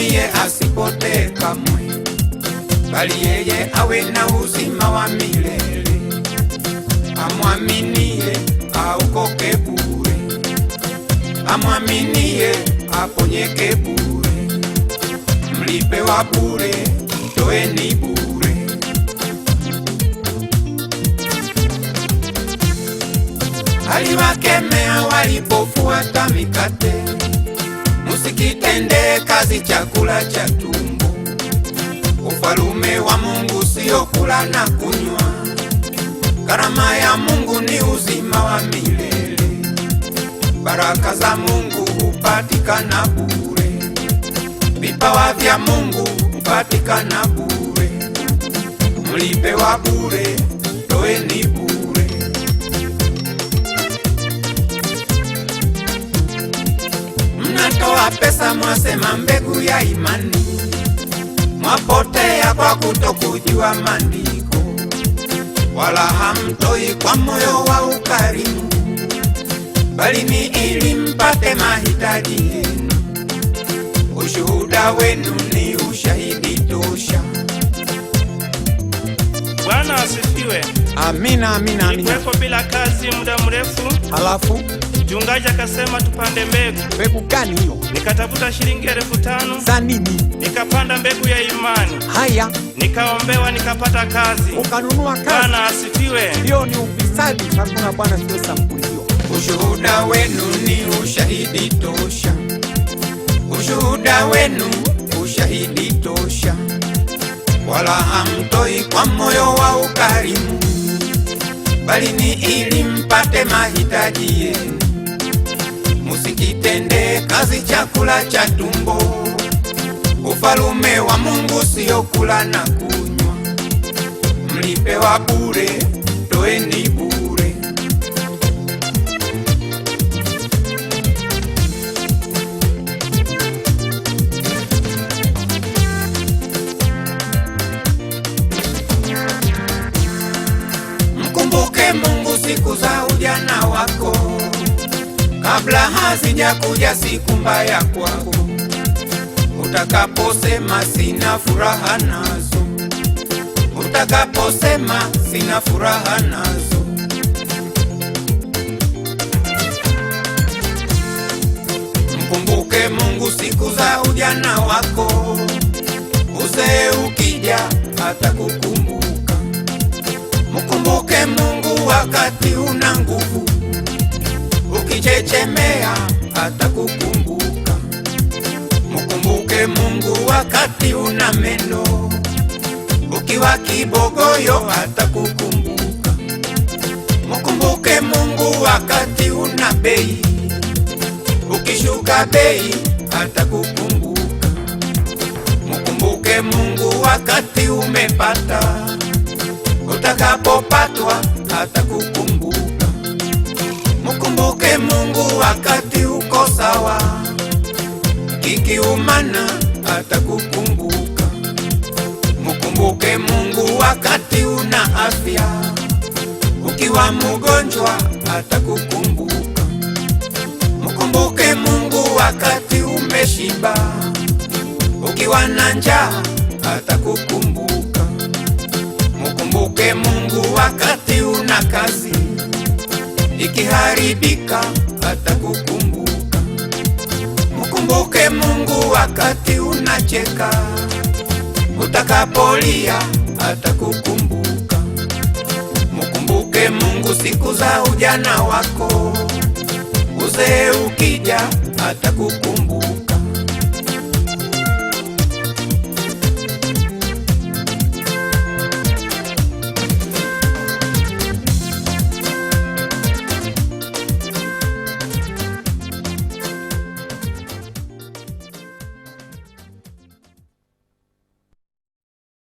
amwaminie asipotee kamwe, bali yeye awe na uzima wa milele. Amwaminie aokoke bure, amwaminie aponyeke bure, mlipe wa bure, toeni bure. Aliwakemea walipofuata mikate, musikitende kazi chakula cha tumbo. Ufalume wa Mungu sio kula na kunywa, karama ya Mungu ni uzima wa milele. Baraka za Mungu hupatikana bure, vipawa vya Mungu hupatikana bure, mlipe wa bure, toeni bure. Mnatoa pesa mwasema mbegu ya imani, mwapotea kwa kutokujua maandiko, wala hamtoi kwa moyo wa ukarimu, bali ni ili mpate mahitaji yenu. Ushuhuda wenu ni ushahidi tosha. Bwana asifiwe. Amina, amina, amina. Nilikuweko bila kazi muda mrefu, Halafu mchungaji akasema tupande mbegu. mbegu gani hiyo? Nikatafuta shilingi elfu tano Za nini? nikapanda mbegu ya imani, Haya, nikaombewa, nikapata kazi. ukanunua kazi. Bwana asifiwe. Hiyo ni ufisadi. Hakuna bwana, sio sampuli hiyo. Ushuhuda wenu ni ushahidi tosha, ushuhuda wenu ushahidi tosha, wala hamtoi kwa moyo wa ukarimu, bali ni ili mpate mahitaji yenu. Musikitende kazi chakula cha tumbo. Ufalume wa Mungu sio kula na kunywa, mlipewa bure, toeni bure. Mkumbuke Mungu siku za ujana wako, kabla hazijakuja siku mbaya kwako, utakaposema sina furaha nazo, utakaposema sina furaha nazo. Mkumbuke Mungu siku za ujana wako, uzee ukija atakukumbuka. Mkumbuke Mungu wakati una nguvu, ukichechemea atakukumbuka. Mkumbuke Mungu wakati una meno, ukiwa kibogoyo atakukumbuka. Mkumbuke Mungu wakati una bei, ukishuka bei atakukumbuka. Mkumbuke Mungu wakati umepata utakapopatwa atakukumbuka. Mkumbuke Mungu wakati uko sawa, kikiumana atakukumbuka. Mkumbuke Mungu wakati una afya, ukiwa mgonjwa atakukumbuka. Mkumbuke Mungu wakati umeshiba, ukiwa na njaa atakukumbuka. Mkumbuke Mungu wakati una kazi, ikiharibika atakukumbuka. Mkumbuke Mungu wakati unacheka, utakapolia atakukumbuka. Mkumbuke Mungu siku za ujana wako, uzee ukija atakukumbuka.